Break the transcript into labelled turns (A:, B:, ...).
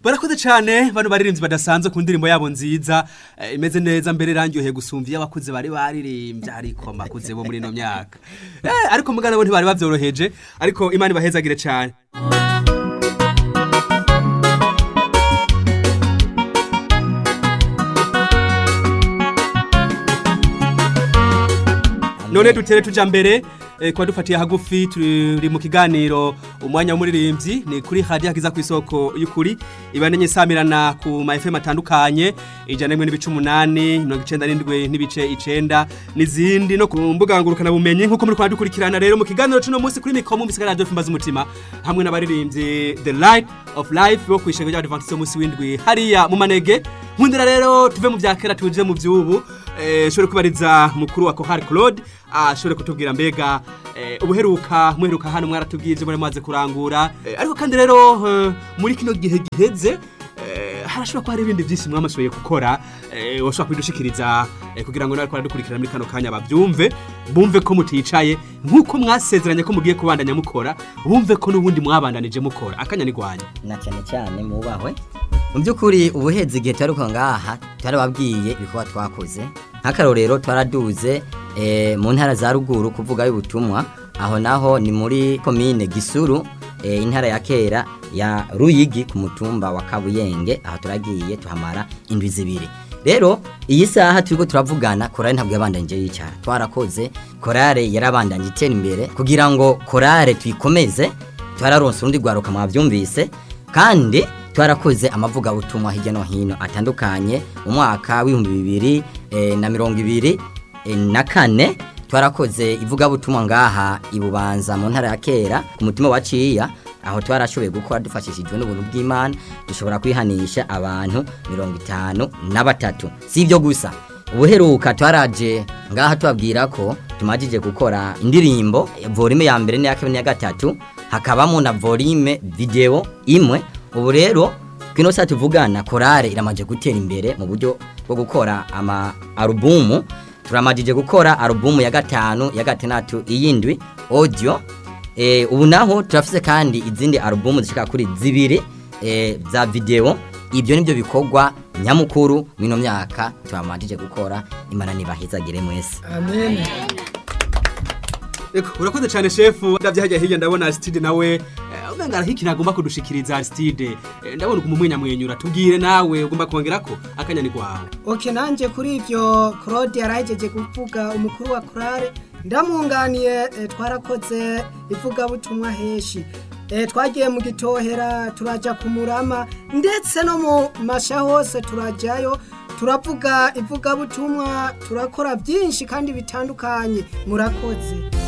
A: barakoze cyane bano baririmbyi badasanzwe ku ndirimbo yabo nziza eh, imeze neza mbere irangyoheye gusumva iyo abakuze bari baririmbye ariko makuze bo muri ino myaka eh, ariko mugana bo ntibari bavyoroheje ariko imana ibahezagire cyane none dutere tuja mbere eh, kuba dufatiye hagufi turi mu kiganiro umwanya w'umuririmbyi ni kuri radio hagiza ku isoko y'ukuri ibanenye samirana ku ma FM atandukanye ijana n'imwe n'ibice umunani mirongo icenda n'indwi n'ibice icenda n'izindi no ku mbuga ngurukana bumenyi nk'uko muri dukurikirana rero mu kiganiro c'uno munsi kuri mikoro mu bisigara radio fimbaza umutima hamwe n'abaririmbyi the light of life bo kwishenge ry'abadventiste munsi w'indwi hariya mu manege nkundira rero tuve mu vya kera tuje mu vy'ubu eh, shobore kubariza mukuru wa Kohar Claude ashobore kutubwira mbega eh, ubuheruka muheruka hano mwaratubwiye ivyo muri maze kurangura eh, ariko kandi rero eh, muri kino gihe giheze eh, harashobora kuba hari ibindi byinshi mwamashoboye gukora eh, washobora kubidushikiriza eh, kugira ngo nariko aradukurikirana muri kano kanya bavyumve bumve ko muticaye nk'uko mwasezeranye ko mugiye kubandanya mukora bumve ko n'ubundi mwabandanije mukora akanya nigwanya
B: na cyane cyane mubahwe mu by'ukuri ubuhezi igihe twari ko ngaha twarababwiye ibikorwa twakoze nk'akarorero twaraduze eh, mu ntara za ruguru kuvuga y'ubutumwa aho naho ni muri komine gisuru eh, intara ya kera ya ruyigi ku mutumba wa kabuyenge aho turagiye tuhamara indwi zibiri rero iyi saha turiko turavugana korale ntabwo yabandanije yicara twarakoze korale yarabandanye itera imbere kugira ngo korale tuyikomeze twararonse urundi rwaruka mwavyumvise kandi twarakoze amavuga utumwa hirya no hino atandukanye mu mwaka w'ibihumbi bibiri eh, na mirongo ibiri eh, na kane twarakoze ivugabutumwa ngaha ibubanza mu ntara ya kera ku mutima wa ciya aho twarashoboye gukora dufashishijwe n'ubuntu bw'imana dushobora kwihanisha abantu mirongo itanu na batatu si ibyo gusa ubuheruka twaraje ngaha tubabwira ko tumajije gukora indirimbo volume ya mbere n'iya kabiri n'iya gatatu hakabamo na volume video imwe ubu rero kino saa tuvugana korale iramaje gutera imbere mu buryo bwo gukora ama alubumu turamajije gukora alubumu ya gatanu ya gatandatu iyindwi audio e, ubu naho turafise kandi izindi alubumu zishika kuri zibiri e, za video ibyo nibyo bikorwa nyamukuru mino myaka turamajije gukora imana nibahezagire mwese
C: amen
A: Eko, urakoze cyane shefu ndavye hajya hirya ndabona Aristide nawe eh, umenga arahiki nagomba kudushikiriza Aristide eh, ndabona kumumwenya mwenyura tubwire nawe ugomba kongerako akanya ni kwawe
C: oke nanjye kuri ibyo claude yarahejeje kuvuga umukuru wa korale ndamwunganiye eh, twarakoze ivugabutumwa heshi Eh, twagiye mu gitohera turaja ku murama ndetse no mu masha hose turajyayo turavuga ivugabutumwa turakora byinshi kandi bitandukanye murakoze